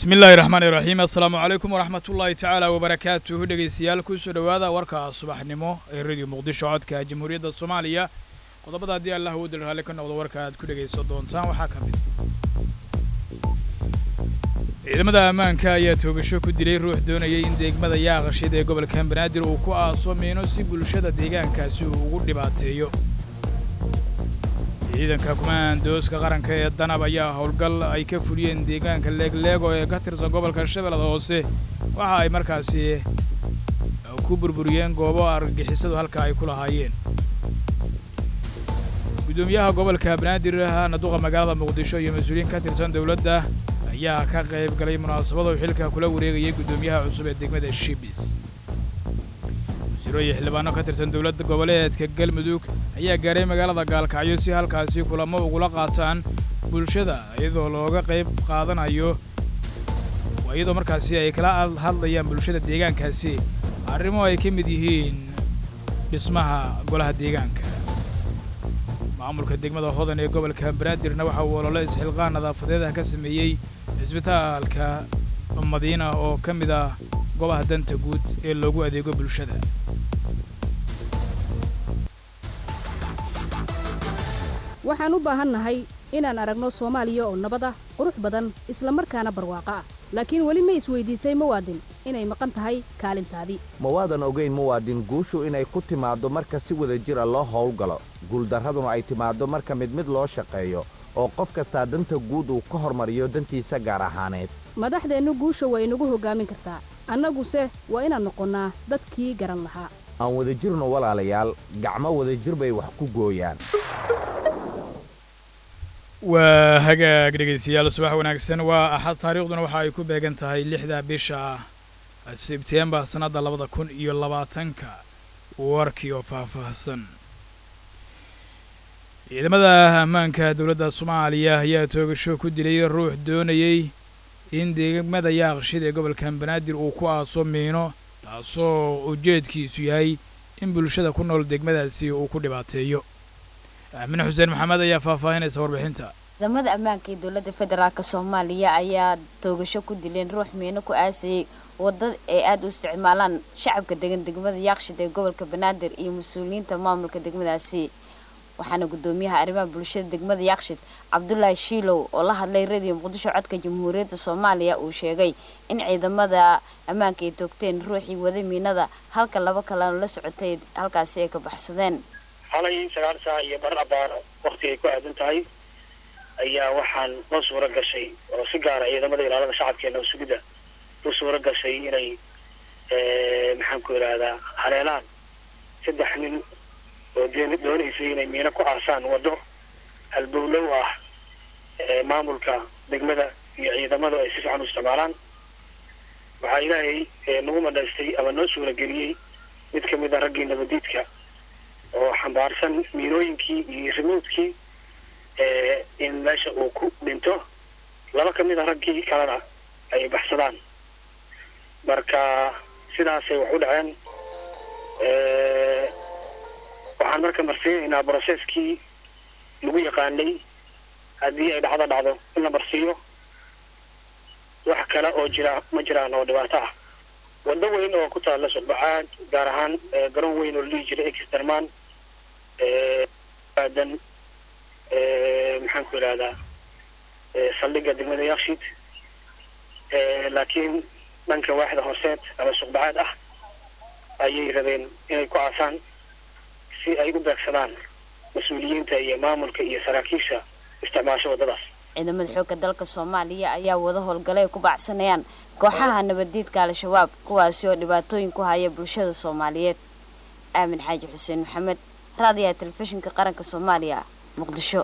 bismi illaahi raxmaan iraxiim assalaamu calaykum waraxmat ullaahi tacaala wabarakaatuhu dhegaystayaal kusoo dhowaada warka subaxnimo ee radio muqdisho codka jamhuuriyadda soomaaliya qodobada haddii allah uu dil raalli ka noqdo warka aad ku dhegaysan doontaan waxaa ka mid ciidamada ammaanka ayaa toogasho ku dilay ruux doonayay in deegmada yaaqashid ee gobolka banaadir uu ku aaso miino si bulshada deegaankaasi uu ugu dhibaateeyo ciidanka kumaandooska qaranka ee danab ayaa howlgal ay ka fuliyeen deegaanka leegleego ee ka tirsan gobolka shabeellada hoose waxa ay markaasi ku burburiyeen goobo argagixisadu halka ay ku lahaayeen guddoomiyaha gobolka banaadir naduqa magaalada muqdisho iyo mas-uuliyiin ka tirsan dowladda ayaa ka qayb galay munaasabado xilka kula wareegayay guddoomiyaha cusub ee degmada shibis wasiiro iyo xildhibaano ka tirsan dowladda goboleedka galmudug ayaa gaaray magaalada gaalkacyo si halkaasi kulamo ugula qaataan bulshada iyadoo looga qayb qaadanayo iyadoo markaasi ay kala hadlayaan bulshada deegaankaasi arrimo ay ka mid yihiin dhismaha golaha deegaanka maamulka degmada hodan ee gobolka banaadirna waxa uu olole isxilqaan nadaafadeedah ka sameeyey cisbitaalka madiina oo ka mid ah goobaha danta guud ee loogu adeego bulshada waxaan u baahannahay inaan aragno soomaaliya oo nabad ah qurux badan isla markaana barwaaqo ah laakiin weli ma isweydiisay muwaadin inay maqan tahay kaalintaadii ma waadan ogayn muwaadin guushu inay ku timaaddo marka si wada jira loo howlgalo guuldarraduna ay timaaddo marka mid mid loo shaqeeyo oo qof kastaa danta guud uu ka hormariyo dantiisa gaar ahaaneed madaxdeennu guusha waa inagu hoggaamin kartaa annaguse waa inaan noqonnaa dadkii garan lahaa aan wadajirno walaalayaal gacmo wadajir bay wax ku gooyaan waa hagaag dhegaystayaal subax wanaagsan waa axad taariikhduna waxa ay ku beegan tahay lixda bisha sebtembar sannadda labada kun iyo labaatanka warkii oo faahfaahsan ciidamada ammaanka dowladda soomaaliya ayaa toogasho ku dilay ruux doonayey in deegmada yaaqshid ee gobolka banaadir uu ku aaso miino taasoo ujeedkiisu yahay in bulshada ku nool degmadaasi uu ku dhibaateeyo aamine xuseen maxamed ayaa faahfaahinaysa warbixinta ciidamada ammaanka ee dowladda federaalk soomaaliya ayaa toogasho ku dileen ruux miino ku aasayay wadada ay aada u isticmaalaan shacabka degan degmada yaaqshid ee gobolka banaadir iyo mas-uuliyiinta maamulka degmadaasi waxaana guddoomiyaha arrimaha bulshada degmada yaaqshid cabdulaahi shiilow oo la hadlay radio muqdisho codka jamhuuriyadda soomaaliya uu sheegay in ciidamada ammaanka ay toogteen ruuxii wada miinada halka laba kalena la socotay halkaasi ay ka baxsadeen xalay sagaal saac iyo bar abaar wakti ay ku aadan tahay ayaa waxaan noo suuro gashay oo si gaara ciidamada ilaalada shacabkeena sugidda u suuro gashay inay maxaan ku idhaahdaa haleelaan saddex nin oo doonaysay inay miino ku aasaan waddo halbowlow ah maamulka degmada iyo ciidamadu ay si fiican u isticmaalaan waxaa ilaahay nagu madhaystay ama noo suura geliyey mid ka mid a raggii nabadiidka oo xambaarsan miinooyinkii iyo rimuudkii in meesha uu ku dhinto laba ka mid a raggii kalena ay baxsadaan marka sidaasay wax u dhaceen waxaan marka marsiinaynaa brocesskii lagu yaqaanay haddii ay dhacdo dhacdo in la marsiiyo wax kale oo jira ma jiraan oo dhibaato ah waddo weyn oo ku taalla suqbacaad gaar ahaan garoon weyn oo la dhihi jiray exterman aadan maxaan ku idhahdaa saldhigga degmada yakshiid laakiin dhanka waaxda horseed ama suqbacaad ah ayay rabeen inay ku aasaan si ay u beegsadaan mas-uuliyiinta iyo maamulka iyo saraakiisha isticmaasho waddadaas ciidamada xoogga dalka soomaaliya ayaa wada howlgala ay ku baacsanayaan kooxaha nabaddiidka al-shabaab kuwaasi oo dhibaatooyin ku haya bulshada soomaaliyeed aamin xaaji xuseen maxamed raadiyaha telefishinka qaranka soomaaliya muqdisho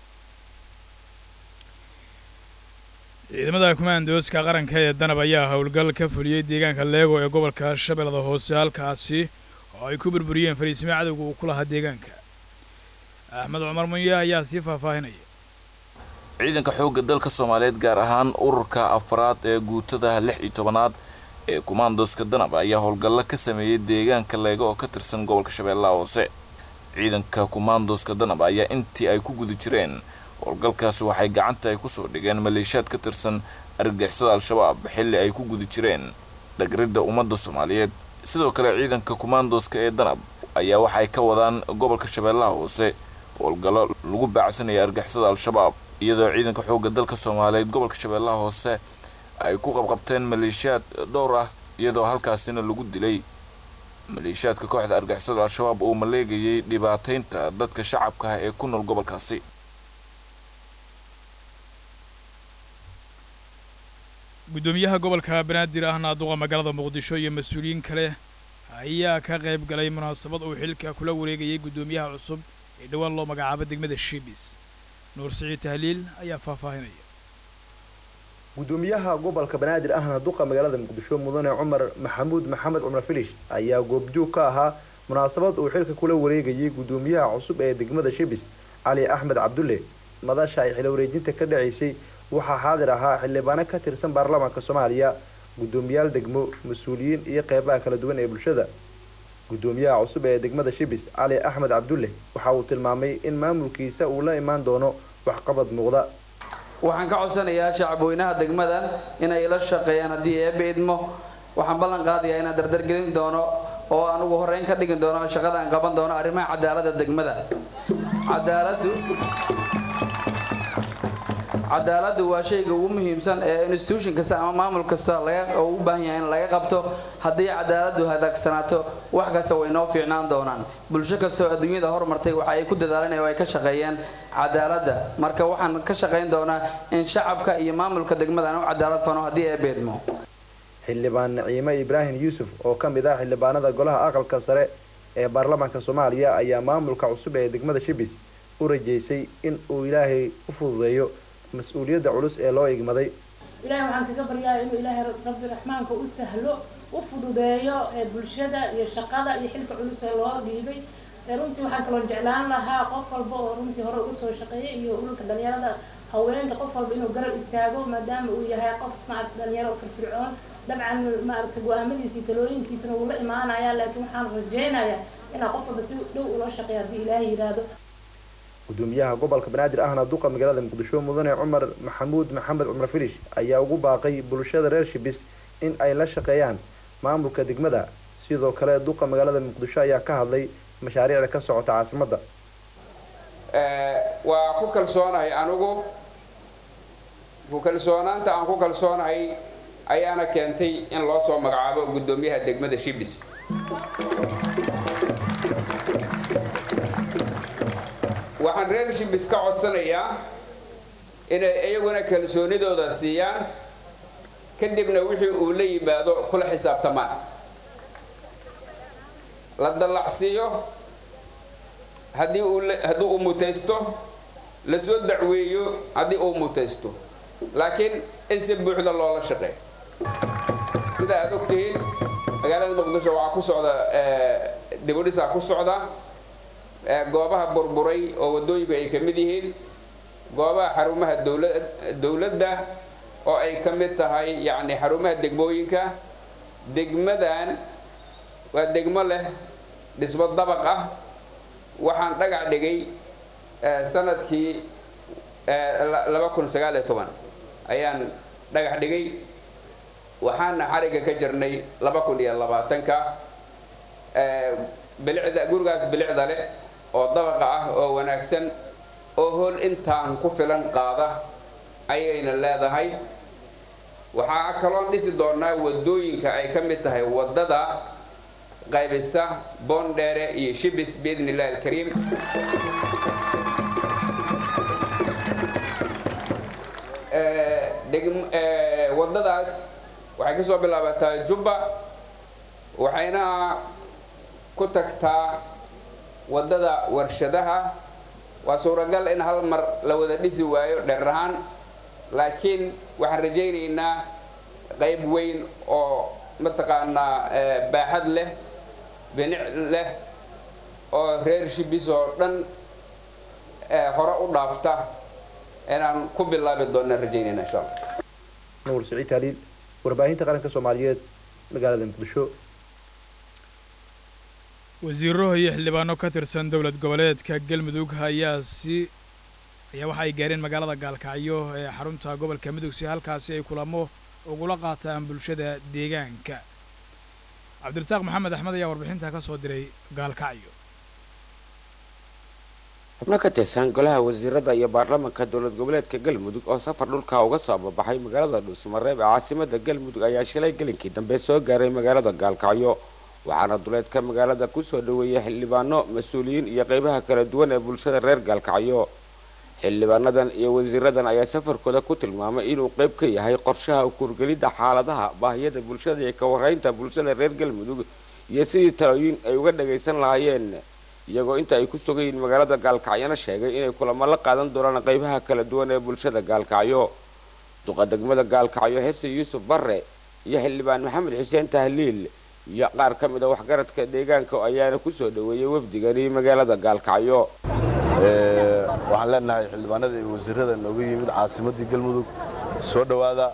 ciidamada kumaandooska qaranka ee danab ayaa howlgal ka fuliyey deegaanka leego ee gobolka shabeellada hoose halkaasi oo ay ku burburiyeen fariisimo cadowga uu ku lahaa deegaanka axmed cumar munye ayaa sii faahfaahinaya ciidanka xoogga dalka soomaaliyeed gaar ahaan ururka afraad ee guutada lix iyo tobanaad ee kumaandooska danab ayaa howlgallo ka sameeyey deegaanka leego oo ka tirsan gobolka shabeellaha hoose ciidanka kumaandooska danab ayaa intii ay ku guda jireen howlgalkaasi waxay gacanta ay kusoo dhigeen maleeshiyaad ka tirsan argagixisada al-shabaab xilli ay ku guda jireen dhagridda ummadda soomaaliyeed sidoo kale ciidanka kumaandoska ee danab ayaa waxay ka wadaan gobolka shabeellaha hoose howlgallo lagu baacsanaya argixisada al-shabaab iyadoo ciidanka xoogga dalka soomaaliyeed gobolka shabeellaha hoose ay ku qabqabteen maleeshiyaad dhowr ah iyadoo halkaasina lagu dilay maleeshiyaadka kooxda argixisada al-shabaab oo maleegayay dhibaateynta dadka shacabka ah ee ku nool gobolkaasi guddoomiyaha gobolka banaadir ahna duqa magaalada muqdisho iyo mas-uuliyiin kale ayaa ka qayb galay munaasabad uu xilka kula wareegayay guddoomiyaha cusub ee dhowaan loo magacaabo degmada shibis nuur siciid tahliil ayaa faahfaahinaya gudoomiyaha gobolka banaadir ahna duqa magaalada muqdisho mudane cumar maxamuud maxamed cumar filish ayaa goobjoog ka ahaa munaasabad uu xilka kula wareegayay gudoomiyaha cusub ee degmada shibis cali axmed cabdulle madasha ay xilo wareejinta ka dhacaysay waxaa xaadir ahaa xildhibaano ka tirsan baarlamaanka soomaaliya gudoomiyaal degmo mas-uuliyiin iyo qeybaha kala duwan ee bulshada gudoomiyaha cusub ee degmada shibis cali axmed cabdulle waxa uu tilmaamay in maamulkiisa uu la imaan doono waxqabad muuqda waxaan ka codsanayaa shacabweynaha degmadan inay la shaqeeyaan haddii eebbe idmo waxaan ballan qaadayaa inaan dardargelin doono oo aan ugu horreyn ka dhigi doono shaqada aan qaban doono arrimaha cadaaladda degmada cadaaladdu cadaaladdu waa shayga ugu muhiimsan ee institution kasta ama maamul kasta oo u baahan yahay in laga qabto haddii cadaaladdu hadaagsanaato wax kasta way noo fiicnaan doonaan bulsho kasta oo adduunyada hormartay waxa ay ku dadaaleen oo ay ka shaqeeyeen cadaaladda marka waxaan ka shaqayn doonaa in shacabka iyo maamulka degmada aan u cadaalad fano haddii ee beedmo xildhibaan naciime ibraahim yuusuf oo ka mid ah xildhibaanada golaha aqalka sare ee baarlamaanka soomaaliya ayaa maamulka cusub ee degmada shibis u rajeysay in uu ilaahay u fududeeyo mas-uuliyadda culus ee loo igmaday ilaahay waxaan kaga baryaaya inuu ilaahay rabbi raxmaanka u sahlo u fududeeyo ee bulshada iyo shaqada iyo xilka culus ee loo dhiibay runtii waxaan kaloo jeclaan lahaa qof walba oo runtii hore uga soo shaqeeyay iyo ulka dhalinyarada haweenka qof walba inuu garab istaago maadaama uu yahay qof maarata dhalinyaro firfircoon dabcan maaragta go-aamadiisa iyo talooyinkiisana wuu la imaanayaa laakiin waxaan rajaynayaa inaa qof walba si dhow ula shaqeeya haddii ilaahay yidhaahdo gudoomiyaha gobolka banaadir ahna duqa magaalada muqdisho mudane cumar maxamuud maxamed cumar filish ayaa ugu baaqay bulshada reer shibis in ay la shaqeeyaan maamulka degmada sidoo kale duqa magaalada muqdisho ayaa ka hadlay mashaariicda ka socota caasimadda waa ku kalsoonahay anigu ku kalsoonaanta aan ku kalsoonahay ayaana keentay in loo soo magacaabo gudoomiyaha degmada shibis waxaan reer shibis ka codsanayaa inay iyaguna kalsoonidooda siiyaan kadibna wixii uu la yimaado kula xisaabtamaan la dallacsiiyo haddii uu haddii uu mutaysto lasoo dacweeyo haddii uu mutaysto laakiin in si buuxda loola shaqeeyo sida aad ogtihiin magaalada muqdisho waxaa ku socda dibudhisaa ku socda goobaha burburay oo waddooyinku ay ka mid yihiin goobaha xarumaha dowla dowladda oo ay ka mid tahay yacni xarumaha degmooyinka degmadan waa degmo leh dhismo dabaq ah waxaan dhagax dhigay sanadkii laba kun sagaal iyo toban ayaan dhagax dhigay waxaana xariga ka jirnay laba kun iyo labaatanka bilicda gurigaas bilicda leh oo dabaqa ah oo wanaagsan oo hool intaan ku filan qaada ayayna leedahay waxaa kaloon dhisi doonaa waddooyinka ay ka mid tahay waddada qaybisa boondheere iyo shibis biidn illahi alkariim waddadaas waxay kasoo bilaabataa jubba waxayna ku tagtaa waddada warshadaha waa suuragal in hal mar la wada dhisi waayo dheer ahaan laakiin waxaan rajaynaynaa qayb weyn oo mataqaanaa baaxad leh binic leh oo reer shibis oo dhan hore u dhaafta inaan ku bilaabi doona rajaynayna insha allah nuur siciid taaliil warbaahinta qaranka soomaaliyeed magaalada muqdisho wasiiro iyo xildhibaano ka tirsan dowlad goboleedka galmudug ayaa si ayaa waxa ay gaareen magaalada gaalkacyo ee xarunta gobolka mudug si halkaasi ay kulamo ugula qaataan bulshada deegaanka cabdirasaaq maxamed axmed ayaa warbixinta ka soo diray gaalkacyo xubno ka tirsan golaha wasiirada iyo baarlamaanka dowlad goboleedka galmudug oo safar dhulka uga soo babaxay magaalada dhuusmareeb ee caasimada galmudug ayaa shilay gelinkii dambe soo gaaray magaalada gaalkacyo waxaana duleedka magaalada kusoo dhaweeyay xildhibaano mas-uuliyiin iyo qeybaha kala duwan ee bulshada reer gaalkacyo xildhibaanadan iyo wasiiradan ayaa safarkooda ku tilmaamay inuu qeyb ka yahay qorshaha ukurgelidda xaaladaha baahiyada bulshada iyo ka warreynta bulshada reer galmudug iyo sidii talooyin ay uga dhagaysan lahaayeen iyagoo inta ay ku sugan yihiin magaalada gaalkacyona sheegay inay kulamo la qaadan doonaan qeybaha kala duwan ee bulshada gaalkacyo duqa degmada gaalkacyo xirsi yuusuf barre iyo xildhibaan maxamed xuseen tahliil iyo qaar ka mid a waxgaradka deegaanka ayaana kusoo dhaweeyay wafdigani magaalada gaalkacyo waxaan leenahay xildhibaanada iyo wasiirada nooga yimid caasimadii galmudug soo dhowaada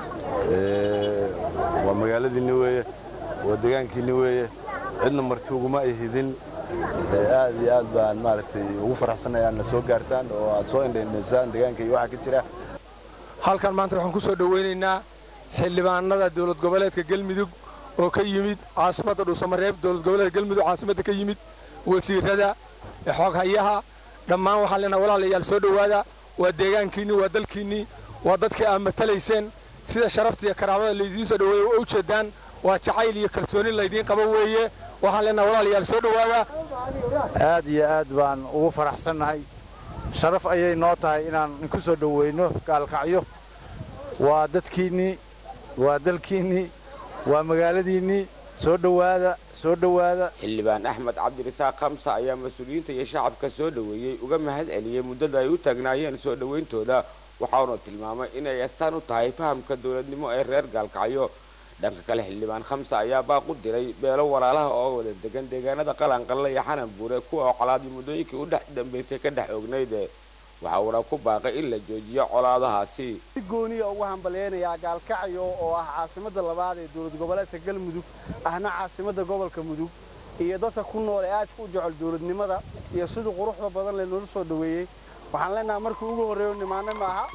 waa magaaladiinni weeye waa deegaankiinni weeye cidna marti uguma ay hidin aad iyo aad baan maaragtay ugu faraxsanay aadna soo gaartaan oo aad soo indhaindhaysaan deegaanka iyo waxaa ka jira halkan maanta waxaan ku soo dhowaynaynaa xildhibaanada dowlad goboleedka galmudug oo ka yimid caasimadda dhuusamareeb dowlad goboleedka galmudug caasimadda ka yimid wasiirada xooghayaha dhammaan waxaan leenahay walaalayaal soo dhowaada waa deegaankiinni waa dalkiinnii waa dadkii aad matalayseen sida sharafta iyo karaamada laydiin soo dhoweeya waa ujeedaan waa jacayl iyo kalsooni laydiin qabo weeye waxaan leenahay walaalayaal soo dhowaada aad iyo aad baan ugu faraxsannahay sharaf ayay noo tahay inaan inku soo dhoweyno gaalkacyo waa dadkiinnii waa dalkiinnii waa magaaladiinnii soo dhowaada soo dhowaada xildhibaan axmed cabdirasaaq khamsa ayaa mas-uuliyiinta iyo shacabka soo dhoweeyey uga mahad celiyey muddada ay u taagnaayeen soo dhowayntooda waxauna tilmaamay inay astaan u tahay fahamka dowladnimo ee reer gaalkacyo dhanka kale xildhibaan khamsa ayaa baaq u diray beelo walaalaha oo wada degan deegaanada qalanqalle iyo xanan buure kuwa oo colaadii muddooyinkii u dhex dambaysay ka dhex ognayd waxa uuna ku baaqay in la joojiyo colaadahaasi si gooniya ugu hambalyaynayaa gaalkacyo oo ah caasimadda labaad ee dowlad goboleedka galmudug ahna caasimadda gobolka mudug iyo dadka ku nool ee aadka u jecel dowladnimada iyo siduu quruxda badan le noola soo dhoweeyey waxaan leenahay markii ugu horreeyo nimaane maaha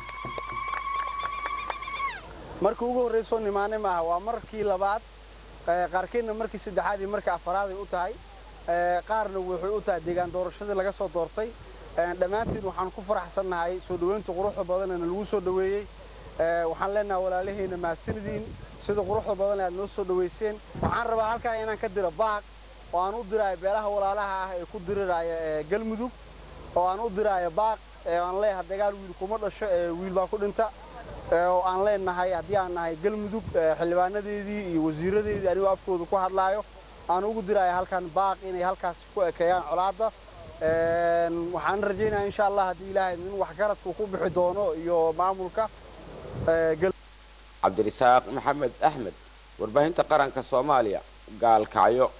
markii ugu horreysoo nimaane maaha waa markii labaad qaarkeedna markii saddexaad iyo markii afaraad ay u tahay qaarna waxay u tahay deegaan doorashadii laga soo doortay dhammaantiin waxaan ku faraxsannahay soo dhoweynta quruxda badanena lagu soo dhoweeyey waxaan leenahay walaalahayna mahadsanidin sida quruxda badan aad noo soo dhoweyseen waxaan rabaa halkaa inaan ka diro baaq oo aan u diraayo beelaha walaalaha ah ee ku diriraya galmudug oo aan u diraayo baaq aan leeyahay dagaal wiil kuma dhasho wiil baa ku dhinta oo aan leenahay haddii aan nahay galmudug xildhibaanadeedii iyo wasiiradeedii anigoo afkooda ku hadlaayo aan ugu diraayo halkan baaq inay halkaas ku ekeeyaan colaadda waxaan rajaynayaa insha allah haddii ilaahay in waxgaradku ku bixi doono iyo maamulka cabdirasaaq maxamed axmed warbaahinta qaranka soomaaliya gaalkacyo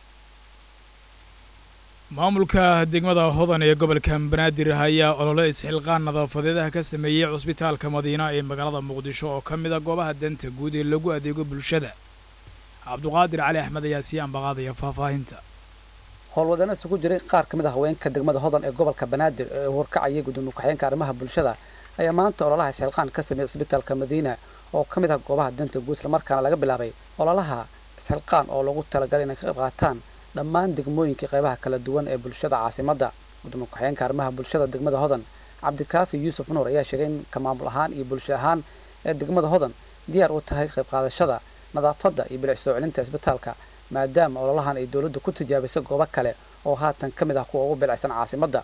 maamulka degmada hodan ee gobolka banaadir ayaa olole isxilqaan nadaafadeedaha ka sameeyey cusbitaalka madiina ee magaalada muqdisho oo ka mid a goobaha danta guud ee lagu adeego bulshada cabduqaadir cali axmed ayaa sii ambaqaadaya faahfaahinta howlwadana isugu jiray qaar ka mid a haweenka degmada hodan ee gobolka banaadir ee horkacayay gudoomiye ku-xigeenka arrimaha bulshada ayaa maanta ololaha isxilqaan ka sameeyey cusbitaalka madiina oo ka mid ah goobaha danta guud islamarkaana laga bilaabay ololaha isxilqaan oo lagu talagalay inay ka qayb qaataan dhammaan degmooyinkii qaybaha kala duwan ee bulshada caasimadda gudoomiye ku-xigeenka arrimaha bulshada degmada hodan cabdikaafi yuusuf nuur ayaa sheegay in ka maamul ahaan iyo bulsho ahaan ee degmada hodan diyaar u tahay qayb qaadashada nadaafadda iyo bilic soo celinta isbitaalka maadaama ololahan ay dowladdu ku tijaabisay goobo kale oo haatan ka mid ah kuwa ugu bilicsan caasimadda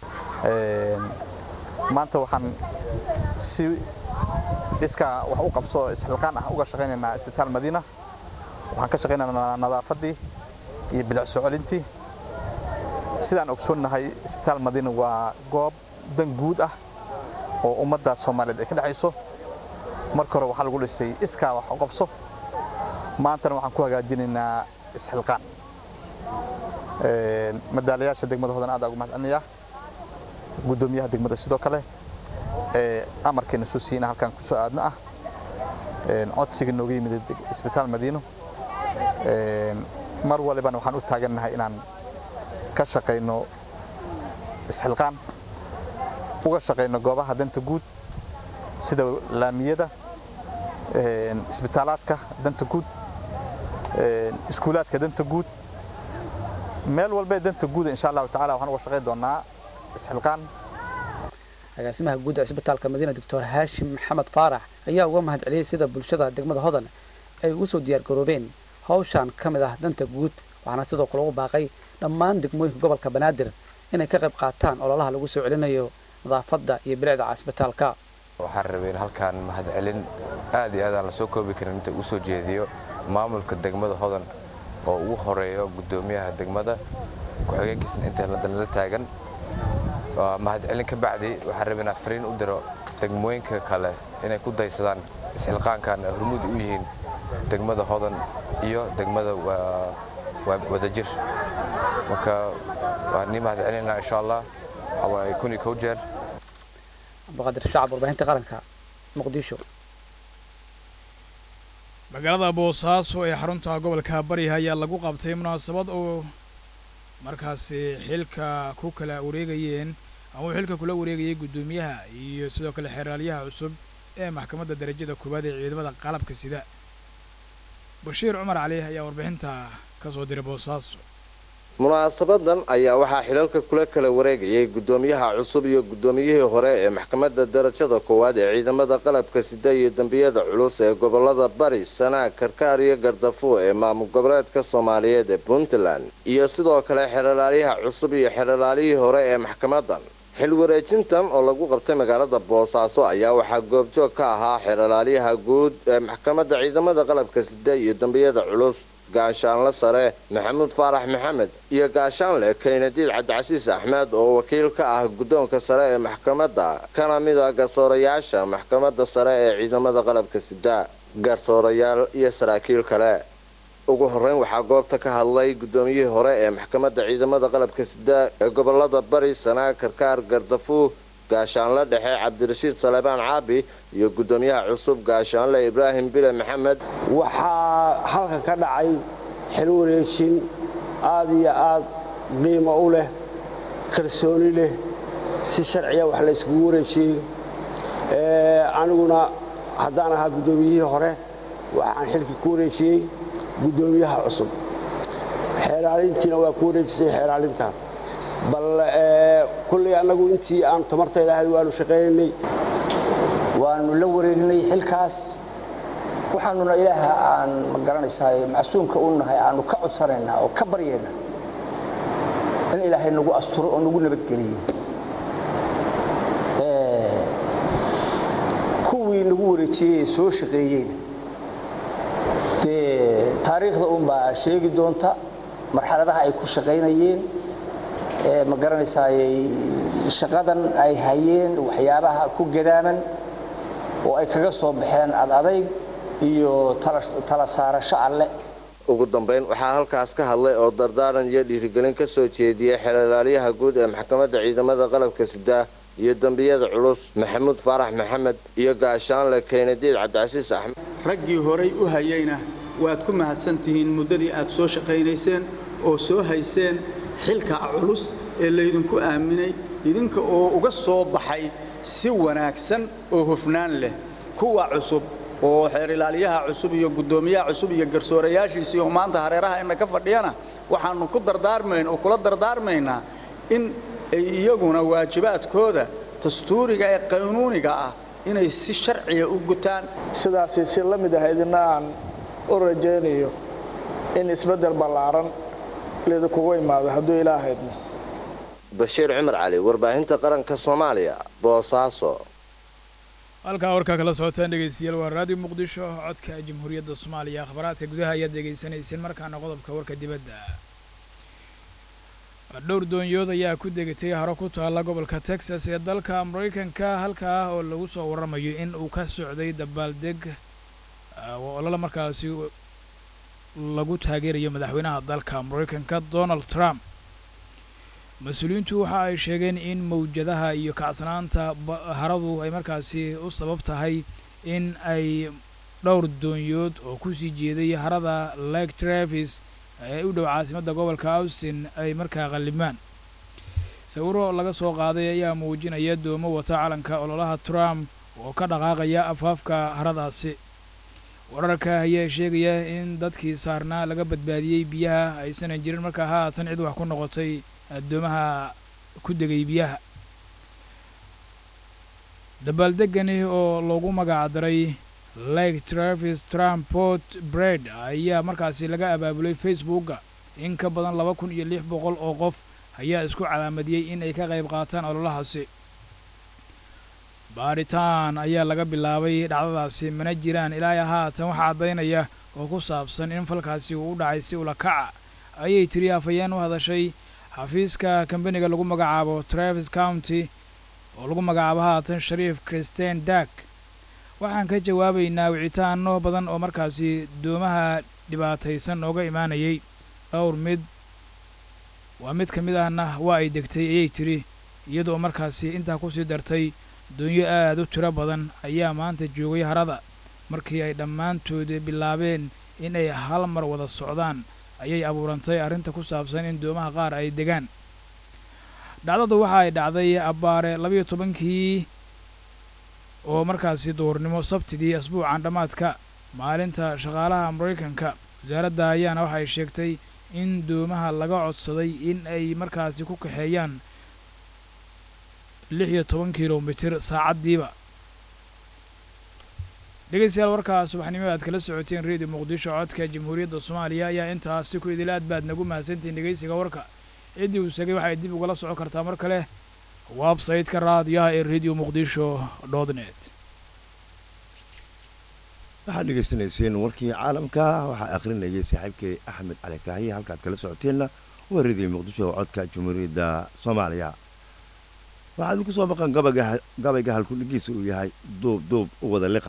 maanta waxaan si iskaa wax u qabso isxilqaan ah uga shaqaynaynaa isbitaal madiina waxaan ka shaqaynaynaa nadaafaddii iyo bilic soo celintii sidaan ogsoonnahay isbitaal madiina waa goob dan guud ah oo ummadda soomaaliyeed ay ka dhexayso marka hore waxaa lagu dhisay iskaa wax u qabso maantana waxaan ku hagaajinaynaa isxilqaan madaalayaasha degmada hodan aad ugu mahadcelinayaa gudoomiyaha degmada sidoo kale amarkeena soo siiyey in halkaan kusoo aadno ah codsiga nooga yimid isbitaal madiino mar walibana waxaan u taagannahay inaan ka shaqayno isxilqaan uga shaqayno goobaha danta guud sida laamiyada isbitaalaadka danta guud iskuulaadka danta guud meel walbee danta guuda insha allahu tacala waxaan uga shaqayn doonaa isxilqaan agaasimaha guud ee isbitaalka madiina doctor haashim maxamed faarax ayaa uga mahad celiyey sida bulshada degmada hodan ay ugu soo diyaargaroobeen hawshan ka mid ah danta guud waxaana sidoo kale ugu baaqay dhammaan degmooyinka gobolka banaadir inay ka qayb qaataan ololaha lagu soo celinayo nadaafadda iyo bilicda casbitaalka waxaan rabay in halkaan mahadcelin aad iyo aad aan la soo koobi karin inta ugu soo jeediyo maamulka degmada hodan oo ugu horeeyo guddoomiyaha degmada ku-xigeenkiisna intaanala taagan mahadcelin ka bacdi waxaan rabay inaan fariin u diro degmooyinka kale inay ku daysadaan isxilqaankan ay hormuud u yihiin degmada hodan iyo degmada wadajir marka waan nii mahadcelinaa insha allah waxawaaye kun iyo kow jeer abduqaadir shacab warbaahinta qaranka muqdisho magaalada boosaaso ee xarunta gobolka bari ayaa lagu qabtay munaasabad oo markaasi xilka ku kala wareegayeen ama uu xilka kula wareegayay guddoomiyaha iyo sidoo kale xeraalyaha cusub ee maxkamadda darajada koowaad ee ciidamada qalabka sida bashiir cumar cali ayaa warbixinta ka soo diray boosaaso munaasabadan ayaa waxaa xilalka kula kala wareegayay guddoomiyaha cusub iyo guddoomiyihii hore ee maxkamadda darajada koowaad ee ciidamada qalabka sida iyo dembiyada culus ee gobolada bari sanaag karkaar iyo gardafo ee maamul goboleedka soomaaliyeed ee puntland iyo sidoo kale xeralaalyaha cusub iyo xeralaalihii hore ee maxkamadan xil wareejintan oo lagu qabtay magaalada boosaaso ayaa waxaa goobjoog ka ahaa xeralaalyaha guud ee maxkamadda ciidamada qalabka sida iyo dembiyada culus gaashaanle sare maxamuud faarax maxamed iyo gaashaanle kaynadiid cabdicasiis axmed oo wakiil ka ah guddoonka sare ee maxkamadda kana mida garsoorayaasha maxkamadda sare ee ciidamada qalabka sida garsoorayaal iyo saraakiil kale ugu horreyn waxaa goobta ka hadlay guddoomiyihii hore ee maxkamadda ciidamada qalabka sida ee gobolada bari sanaag karkaar gardafuur gaashaanle dhexe cabdirashiid salebaan caabi iyo guddoomiyaha cusub gaashaanle ibraahim bile maxamed waxaa halka ka dhacay xil wareejin aad iyo aad qiimo u leh kalsooni leh si sharciya wax layskugu wareejiyey aniguna haddaan ahaa guddoomiyihii hore waxaan xilkii ku wareejiyey guddoomiyaha cusub xeeraalintiina waa ku wareejisay xeeraalinta bal kulley annagu intii aan tamartayda ahayd waanu shaqaynaynay waanu la wareegnay xilkaas waxaanuna ilaaha aan ma garanaysaa macsuumka u nahay aanu ka codsanaynaa oo ka baryaynaa in ilaahay nagu asturo oo nagu nabadgeliye kuwii nagu wareejiyey ee soo shaqeeyeyna dee taariikhda unbaa sheegi doonta marxaladaha ay ku shaqaynayeen ma garanaysaa shaqadan ay hayeen waxyaabaha ku gadaaman oo ay kaga soo baxeen ad adayg iyo tala saarasho alle ugu dambayn waxaa halkaas ka hadlay oo dardaaran iyo dhiirigelin ka soo jeediyey xeelaalyaha guud ee maxkamadda ciidamada qalabka sida iyo dembiyada culus maxamuud faarax maxamed iyo gaashaanle kaynadiid cabdicasiis axmed raggii horay u hayayna waad ku mahadsan tihiin muddadii aad soo shaqaynayseen oo soo hayseen xilka culus ee laydinku aaminay idinka oo uga soo baxay si wanaagsan oo hufnaan leh kuwa cusub oo xeerilaalyaha cusub iyo guddoomiyaha cusub iyo garsoorayaashiisii oo maanta hareeraha ina ka fadhiyana waxaannu ku dardaarmayn oo kula dardaarmaynaa in ay iyaguna waajibaadkooda dastuuriga ee qaynuuniga ah inay si sharciga u gutaan sidaasi si la mid ah idina aan u rajaynayo in isbeddel ballaaran lidinkugu imaado hadduu ilaahaydna bashiir cumar cali warbaahinta qaranka soomaaliya boosaaso halkaa warkaa kala socotaan dhegaystayaal waa raadiyo muqdisho codka jamhuuriyadda soomaaliya akhbaraadka gudaha ayaad dhegaysanayseen markaana qodobka warka dibadda dhowr doonyood ayaa ku degatay haro ku taalla gobolka texas ee dalka maraykanka halkaa oo lagu soo warramayo in uu ka socday dabaaldeg olole markaasi lagu taageerayo madaxweynaha dalka maraykanka donald trump mas-uuliyiintu waxa ay sheegeen in mawjadaha iyo kacsanaanta haradu ay markaasi u sabab tahay in ay dhowr doonyood oo kusii jeeday harada lake travis ee u dhow caasimadda gobolka austin ay markaa qallimaan sawiro laga soo qaaday ayaa muujinaya doomo wata calanka ololaha trump oo ka dhaqaaqaya afaafka haradaasi wararka ayaa sheegaya in dadkii saarnaa laga badbaadiyey biyaha aysanan jirin markaa haatan cid wax ku noqotay addoomaha ku degay biyaha dabaaldegani oo loogu magacdaray lake travis trump port bred ayaa markaasi laga abaabulay facebooka in ka badan laba kun iyo lix boqol oo qof ayaa isku calaamadiyey in ay ka qayb qaataan ololahaasi baadhitaan ayaa laga bilaabay dhacdadaasi mana jiraan ilaa haatan waxaa caddaynaya oo ku saabsan in falkaasi uu u dhacay si ula kaca ayay tiri afhayeen u hadashay xafiiska kambaniga lagu magacaabo travis county oo lagu magacaabo haatan shariif christian dak waxaan ka jawaabaynaa wicitaano badan oo markaasi doomaha dhibaataysan nooga imaanayay dhowr mid waa mid ka mid ahna waa ay degtay ayay tiri iyadoo markaasi intaa kusii dartay doonyo aad u tiro badan ayaa maanta joogay harada markii ay dhammaantood bilaabeen in ay hal mar wada socdaan ayay abuurantay arrinta ku saabsan in doomaha qaar ay degaan dhacdadu waxa ay dhacday abbaare labayo tobankii oo markaasi duhurnimo sabtidii asbuucan dhammaadka maalinta shaqaalaha maraykanka wasaaradda ayaana waxay sheegtay in doomaha laga codsaday in ay markaasi ku kaxeeyaan lix iyo toban kilomitir saacaddiiba dhegaystayaal warkaa subaxnimo aad kala socoteen redio muqdisho codka jamhuuriyadda soomaaliya ayaa intaasi ku idil aad baad nagu mahadsantihiin dhegaysiga warka ciddii uu segay waxay dib ugala socon kartaa mar kale websayte-ka raadiyaha ee radio muqdisho dot net waxaad dhegaysanayseen warkii caalamka waxaa akhrinayay saaxiibkay axmed cali kaahiye halkaad kala socoteenna waa radio muqdisho codka jamhuuriyadda soomaaliya waxaad ku soo maqan gabayga halkudhigiisa uu yahay duub duub u wada liqa